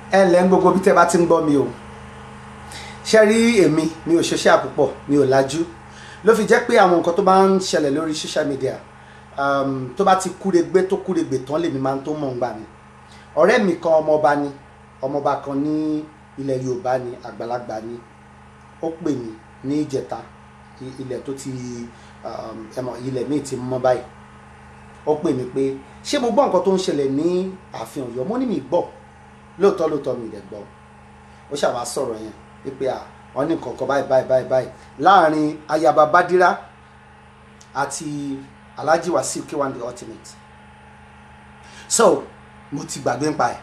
ẹ ǹlẹ́ ń gbogbo bí tẹ́ bá ti ń gbọ́ mi o ṣe rí èmi mi ò ṣiṣẹ́ àpòpọ̀ mi ò lajú ló fi jẹ́ pé àwọn nǹkan tó bá ń ṣẹlẹ̀ lórí social media um, tó bá ti kúregbé tó kúregbè tán lèmi máa ń tó mọ̀ ń gbà mí ọ̀rẹ́ mi kan ọmọọba ni ọmọọba kan ní ilẹ̀ Yorùbá ni àgbàlagbà ni ó pè mí ní ìjẹta i- ilẹ̀ tó ti um, ẹmọ ilẹ̀ míì ti mọ́ báyìí ó pè mí pé ṣé mo gbọ́ nǹkan tó ń ṣẹlẹ̀ ní ààfin Ọ̀yọ́ mo ní mi gbọ́ lóòótọ́ lóòótọ́ mi rẹ̀ gbọ́ ó ṣàwá sọ̀rọ̀ yẹn wípé à wọ́n ní nǹkan kan báyìí báyìí báyìí báyìí láàrin ayaba Badira àti Alhaji Wasiu K1 the ultimate so mo ti gbàgbé ń pa ẹ̀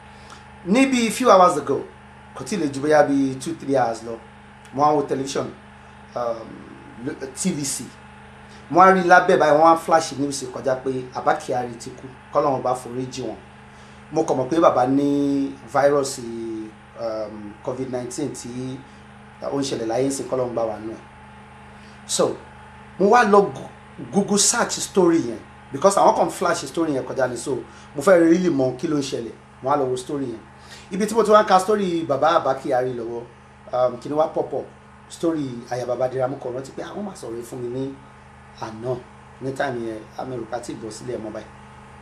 níbi few hours ago kò tí ì lè ju bóyá bíi two three hours lọ mo á wo television um, lo- TVC mo á rí lábẹ́ báyìí wọ́n á flash news kọjá pé Abba Kyari ti kú kọ́lọ́run bá forí jì wọ́n mo kàn mọ̀ pé bàbá ní fáírọ́ọ̀sì um, covid nineteen tí ó ń ṣẹlẹ̀ láyé ìsìn kọ́lọ́run gbà wà nù ẹ̀ so mo wá lọ gu- google search story yẹn because àwọn kan flash story yẹn kọjá ni so mo fẹ́ really mọ kí ló ń ṣẹlẹ̀ mo wá lọ wo story yẹn ibi tí mo ti wá ń ka story bàbá Abba Kyari lọ́wọ́ um, kí ni wá pop up story ayaba Badira mo kàn rántí pé àwọn máa sọ̀rọ̀ yìí fún mi ní àná ní táìmù yẹn amẹ́rùká tí ìbọ̀ sílẹ̀ mọ́ báyìí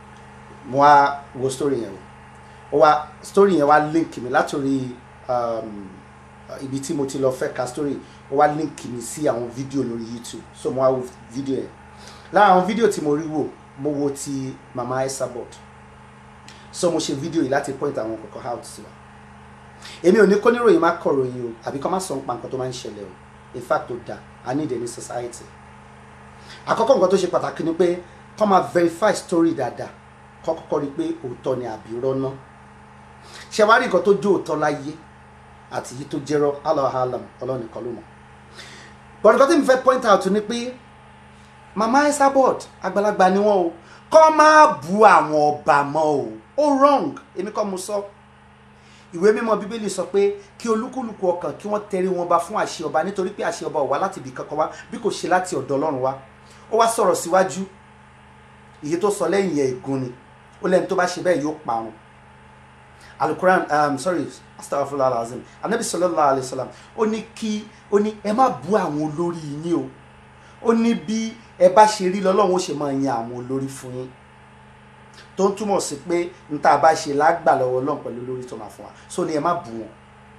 mo wá wo story yẹn o ó wá story yẹn wá link mi látòrí um, ibi tí mo ti lọ fẹ́ ka story ó wá link mi sí àwọn fídíò lórí YouTube so mo wá wo fídíò yẹn lára àwọn fídíò tí mo rí wò mo wo ti mama Esabod so mo ṣe fídíò yìí láti point àwọn kọ̀ọ̀kan out sí wa èmi ò ní kó níròyìn má kọ̀ ròyìn o àbí kó má sọ nípa nǹkan tó máa ń ṣẹlẹ̀ o in fact ó da i need any society àkọ́kọ́ nǹkan tó ṣe pàtàkì ni pé kó máa verify story dáadáa kó kọ́kọ́ rí i pé òótọ́ ni àbí irọ́ náà ṣe wá rí nǹkan tó jó òótọ́ láyé àti yìí tó jẹ́rọ́ allah alam ọlọ́run nìkan ló mọ̀ but nǹkan tí mo fẹ́ point out ni pé mama Esabod àgbàlagbà ni wọ́n o kọ́ máa bu àwọn ọba mọ́ o ó wrong èmi kọ́ mo sọ ìwé mímọ́ bíbélì sọ pé kí olúkúlùkù ọkàn kí wọ́n tẹrí wọn ba fún àṣẹ ọba nítorí pé àṣẹ ọba ò wá láti ibì kankan wá bí kò ṣe láti ọ̀dọ̀ ọlọ́run wá ó wá sọ̀rọ̀ síwájú èyí tó sọ lẹ́yìn ẹ̀ ègún ni ó lẹ́ni tó bá ṣe bẹ́ẹ̀ yóò parun alukuran um, sorry astagfirullah alazim anabi sallallahu alayhi wa sallam ó ní kí ó ní ẹ má bú àwọn olórí yín o ó ní bí ẹ bá ṣe rí lọ́lọ́run ó ṣe máa yan àwọn olórí fún yín tó ń túmọ̀ sí pé n tá a bá ṣe lágbà lọ́wọ́ ọlọ́run pẹ̀lú olórí tó máa fún wa so ni ẹ má bú wọn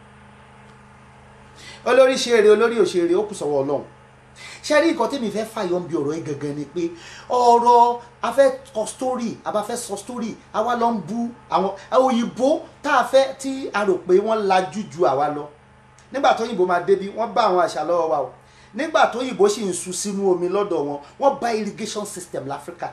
olórí ṣe eré olórí ò ṣe eré ó kù sọ́wọ́ ọlọ́run ṣe rí nǹkan tẹ́mi fẹ́ fàyọ̀ ń bi ọ̀rọ̀ yìí gangan ni pé ọ̀rọ̀ afẹ́ kọ story abafẹ́ sọ story àwa lọ ń bú àwọn òyìnbó tá a fẹ́ tí a rò pé wọ́n lajú ju àwa lọ nígbà tó òyìnbó máa débi wọ́n bá àwọn àṣà lọ́wọ́ wa o nígbà tó òyìnbó sì ń sun sínú omi lọ́dọ̀ wọn wọ́n bá irrigation system láfíríkà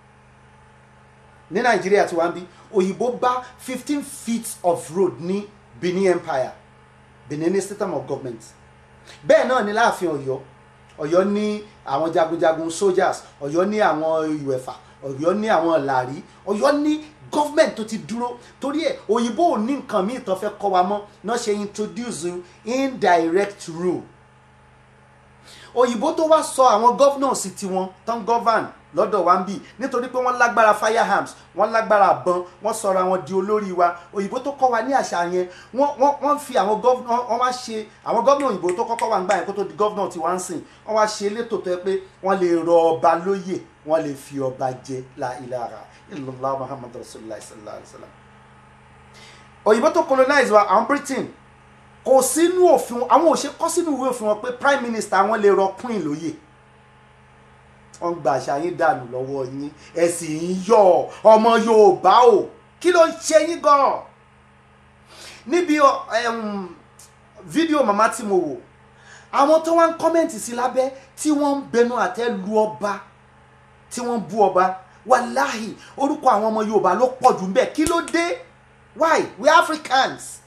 ní nàìjíríà tí wọ́n bí òyìnbó bá fifteen feet of road ní benin empire benin system of government bẹ́ẹ̀ náà ní láàfin ọ̀yọ́ ọ̀yọ́ ní àwọn jagunjagun soldiers ọ̀yọ́ ní àwọn ìwẹ̀fà ọ̀yọ́ ní àwọn làrí ọ̀yọ́ ní government tó ti dúró torí ẹ̀ òyìnbó ò ní nǹkan míì tó fẹ́ kọ́ wa mọ́ náà ṣe introduce indirect rule òyìnbó tó wá sọ àwọn governors tiwọn tán govern lọ́dọ̀ wa ń bì nítorí pé wọ́n lágbára firearms wọ́n lágbára àbọn wọ́n sọra wọn di olórí wa òyìnbó tó kọ́ wa ní àṣà yẹn wọ́n wọ́n wọ́n fi àwọn gọ́vnọ̀ wọ́n wá ṣe àwọn gọ́vnọ̀ òyìnbó tó kọ́kọ́ wà ń gbà yẹn kó tó di gọ́vnọ̀ tí wọ́n ń sìn wọ́n wá ṣe elétò tó yẹ pé wọ́n lè rọ ọba lóyè wọ́n lè fi ọba jẹ la ilaha illallah muhammad rasulillah sallallahu alayhi wa sallam òyìnbó tó colonize wa àwọn britain kò sínú òfin àwọn òṣè kọ́ sínú ìwé òfin wọn pé prime minister wọn lè rọ queen lóyè wọ́n gba àṣà yín dànù lọ́wọ́ yín ẹ sì ń yọ̀ ọmọ yorùbá o kí ló ń ṣe yín gan níbi um, fídíò màmá tí mo wò àwọn tó wá ń kọ́mẹ̀ntì sí lábẹ́ tí wọ́n ń bẹnu àtẹ́ lu ọba tí wọ́n ń bú ọba wàláhì orúkọ àwọn ọmọ yorùbá ló pọ̀ jù ń bẹ̀ kí ló dé why we africans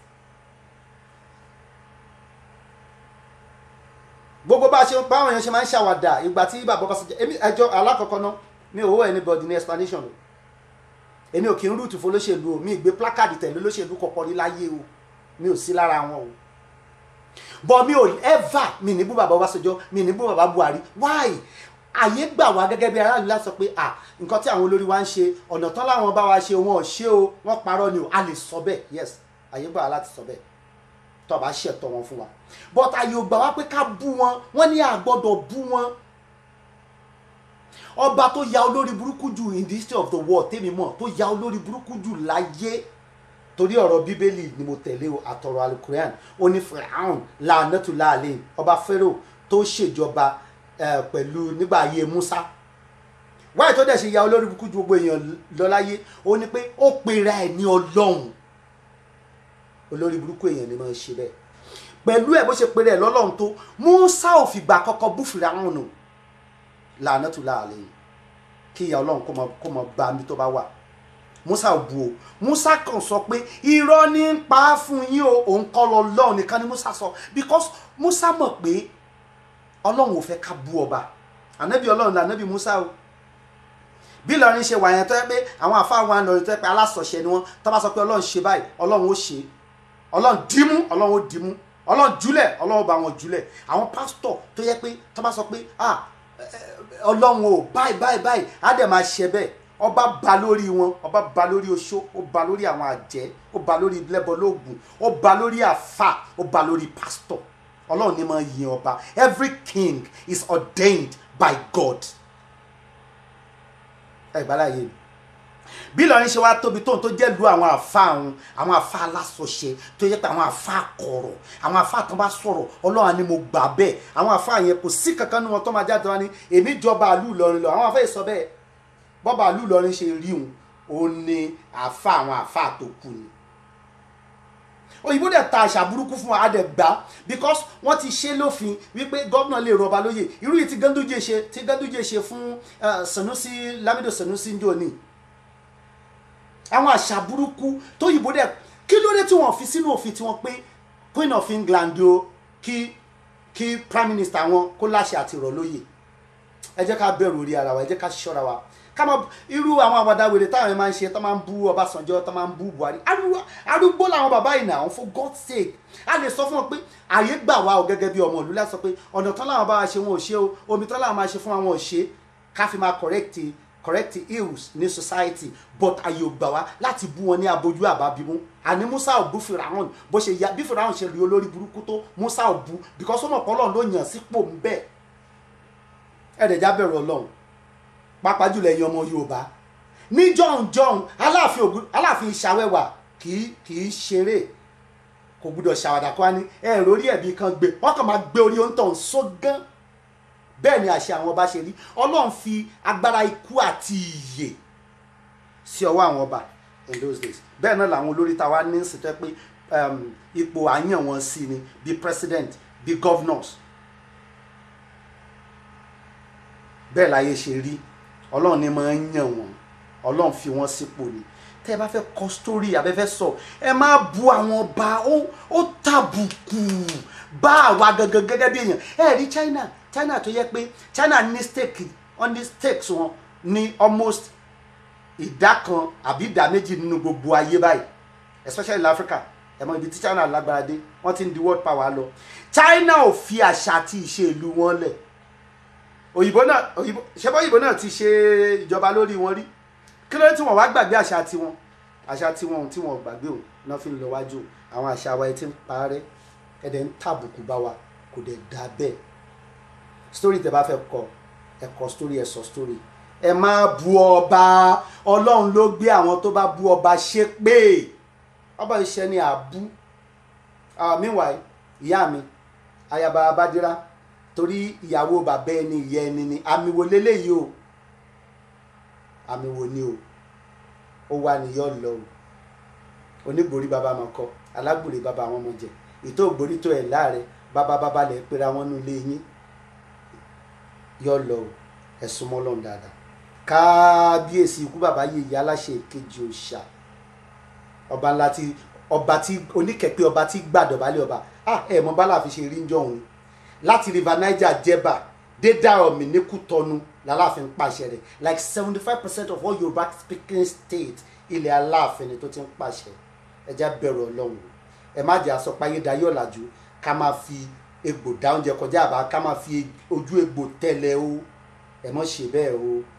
gbogbo bá a ṣe báwọn èèyàn ṣe máa ń ṣàwàdà ìgbà tí bàbá bá sọjá èmi ẹjọ́ alákọ̀ọ́kọ́ náà mi ò wọ anybody ní explanation o èmi ò kí ń rúùtù fún olóṣèlú o mi ì gbé plákàdì tẹ̀lé olóṣèlú kọ̀ọ̀kan rí láyé o mi ò sí lára wọn o but mi ò ever mi ní bú bàbá Ọbásanjọ́ mi ní bú bàbá Buhari why àyè gbà wá gẹ́gẹ́ bí aráàlú láti sọ pé à nǹkan tí àwọn olórí wa ń ṣe ọ̀nà tán láwọn bá wa ṣe wọn ò ṣe o wọ́n parọ́ ni o a lè sọ bẹ́ẹ̀ yes àyè gbà wá láti sọ bẹ́ẹ̀ tó bá ṣẹ̀tọ́ wọn fún wa but àyè ò gbà wá pé ká bú wọn wọ́n ní àgbọ́dọ̀ bú wọn ọba tó ya olórí burúkú jù in the history of the world tèmi mọ̀ tó ya olórí burúkú jù láyé torí ọ̀rọ̀ bíbélì ni mo tẹ̀lé o àtọ̀rọ̀ alukorean ó ní firaun làánẹ́tù láàlẹ́ ọba pharaoh tó ṣèjọba eh, pẹ̀lú nígbà ayé musa wáyé tó dẹ̀ ṣe ya olórí burúkú ju gbogbo èèyàn lọ láyé ó ní pé ó pera ẹ̀ ní ọlọ́run olórí burúkú èèyàn ni máa ń ṣe bẹ́ẹ̀ pẹ̀lú ẹ̀ bó ṣe pera ẹ̀ lọ́lọ́run tó musa ò fìgbà kọ́kọ́ bú firaun nù làánẹ́tù láàlẹ́ kí ìyá ọlọ́run kó mọ kó mọ bá mi tó bá wà musa ò bu o musa kàn sọ pé irọ́ ní ń pa á fún yín o òun kọ́ lọ lọ́run nìkan ni musa sọ because musa mọ̀ pé ọlọ́run ò fẹ́ ká bú ọba ànábì ọlọ́run là ànábì musa o bí Ìlọrin ṣe wà yẹn tó yẹ pé àwọn àfáà wa Ìlọrin tó yẹ pé alásọ̀ṣẹ ni wọ́n tó bá sọ pé ọlọ́run ṣe báyìí ọlọ́run ó ṣe ọlọ́run dìímú ọlọ́run ó dìímú ọlọ́run júlẹ̀ ọlọ́run ó bá wọn júlẹ̀ àwọn pásítọ̀ tó yẹ pé tó bá sọ pé ah ọlọ́run ò báyìí báyìí báyìí á dẹ̀ máa ṣe bẹ́ẹ̀ ọba ba lórí wọn ọba ba lórí oṣó ó ba lórí àwọn àjẹ́ ó ba lórí lẹ́bọ lóògùn ó ba lórí àfà ó ba lórí pásítọ̀ ọlọ́run ní máa yin ọba every king is ordained by God ẹ gbàláyé mi bí Ìlọrin ṣe wá tóbi tóun tó jẹ́ lu àwọn àfa àwọn àwọn àfa alásọṣẹ tó yẹ pé àwọn àfa kọ̀rọ̀ àwọn àfa tó bá sọ̀rọ̀ ọlọ́run ni mo gbà bẹ́ẹ̀ àwọn àfa yẹn kò sí kankan nínú wọn tó máa jáde wá ní èmi jọba àlú Ìlọrin lọ àwọn àfa yìí sọ bẹ́ẹ̀ bọ́ba àlú Ìlọrin ṣe rí òun òun ni àfa àwọn àfa tó kù ni òyìnbó dẹ̀ ta àṣà burúkú fún wa á dẹ̀ gbà because wọ́n ti ṣe lófin wípé gómìnà lè rọba lóyè irú yìí tí Ganduje ṣe tí Ganduje ṣe fún Sanusi Lamido Sanusi njoni àwọn àṣà burúkú tó yìnbó dẹ̀ kí ló dé tí wọ́n fi sínú òfin tí wọ́n pé Queen of England o kí kí prime minister wọn kó láṣẹ àti rọ̀ lóyè ẹ jẹ́ ká bẹ̀rù orí ara wa ẹ jẹ́ ká ṣọ́ra wa ká mọ irú àwọn àwàdà wèrè táwọn ẹ máa ń ṣe tó máa ń bú Ọbásanjọ́ tó máa ń bú Buhari arúgbó làwọn bàbá yìí náà for God's sake a lè sọ fún wọn pé àyè gbà wá o gẹ́gẹ́ bí ọmọ ìlú láti sọ pé ọ̀nà tán làwọn bá wa ṣe wọn ò ṣe o omi tán làwọn máa ṣe fún àwọn ò ṣe ká fi máa correct correct ills ní society but àyè ò gbà wá láti bú wọn ní abojú àbábímú àní Musa ò bú Firaun bó ṣe ya bí Firaun ṣe rí olórí burúkú tó Musa ò bú because ó mọ̀ pé Ọlọ́run ló yàn sípò ń bẹ́ẹ̀ ẹ̀ẹ́dẹ̀já bẹ̀rù Ọlọ́run pàápàá jùlọ ẹ̀yin ọmọ yorùbá ní jọ̀hún-jọ̀hún aláàfin ògùn aláàfin ìṣàwẹ̀wà kì í kì í ṣeré kò gbúdọ̀ ṣàwàdà kó wá ní ẹ̀rọ orí ẹ̀bí kan gbé wọ́n kàn máa gbé orí oúntàn sógán bẹ́ẹ̀ ni àṣẹ àwọn ọba ṣe rí ọlọ́run fi agbára ikú àti ìyè sí ọwọ́ àwọn ọba in those days bẹ́ẹ̀ náà làwọn olórí ta wá ní ìsìtẹ́ pé ipò àyàn wọn sí ni bí president bí governors bẹ́ẹ̀ láyé ṣe rí ọlọ́run ní máa ń yàn wọ́n ọlọ́run fi wọ́n sípò ni tẹ́ ẹ bá fẹ́ kọ sítórì abẹ́fẹ́ sọ ẹ má bu àwọn ọba ó tàbùkù bá àwa gangan gẹ́gẹ́ bí èèyàn ẹ rí China China tó yẹ pé China ní stake on the stakes wọn ní almost ìdá kan àbí ìdá méjì nínú gbogbo ayé báyìí especially in Africa ẹ mọ ibi tí China lágbára dé wọ́n ti ń di world power lọ China ò fi àṣà àti ìṣe ìlú wọn lẹ̀ òyìnbó náà òyìnbó ṣẹbọ òyìnbó náà ti ṣe ìjọba lórí wọn rí kí ló dé tí wọn wá gbàgbé àṣà tiwọn àṣà tiwọn tí wọn gbàgbé o náà fi ń lọ wájú àwọn àṣà wa ti ń parẹ́ ẹdẹ ń tàbùkù bá wa kò dẹ̀ dá bẹ́ẹ̀ story tẹ́ bá fẹ́ kọ ẹ kọ story ẹ sọ story ẹ má bu ọba Ọlọ́run ló gbé àwọn tó bá bu ọba ṣépè ọba iṣẹ́ ni àbú meanwhile ìyá mi ayaba abadira torí ìyàwó bàbá ẹni ìyá ẹni ni àmì wo leléyìí o àmì wo ni o ó wà níyọ lọ o onígbòrí bàbá máa kọ alágbòrí bàbá àwọn ọmọ jẹ ètò ògbórí tó ẹ láàrẹ bàbá bàbá lẹ pera wọn nú ilé yín yọ lọ o ẹsùn mọlọrun dáadáa kábíyèsí ikú bàbá yìí ìyá aláṣẹ ìkejì òòṣà ọba ńlá tí ọba tí oníkẹpẹ ọba tí gbàdọ̀bálẹ̀ ọba ah ẹ mọ bá láàfin ṣe rí ń jọ òun láti river niger jẹba dé Dàrọ̀mí ní Kútọ́nù lálàáfin pàṣẹ rẹ̀ like seventy five percent of all Yorùbá speaking states ilẹ̀ Aláàfin ni tó ti ń pàṣẹ ẹja bẹ̀rù Ọlọ́run ẹ má jẹ́ àsọpáyé dayé ọ̀làjú ká máa fi egbò dá oúnjẹ kọjá àbá ká máa fi ojú egbò tẹ̀lé o ẹ mọ̀ ṣe bẹ́ẹ̀ o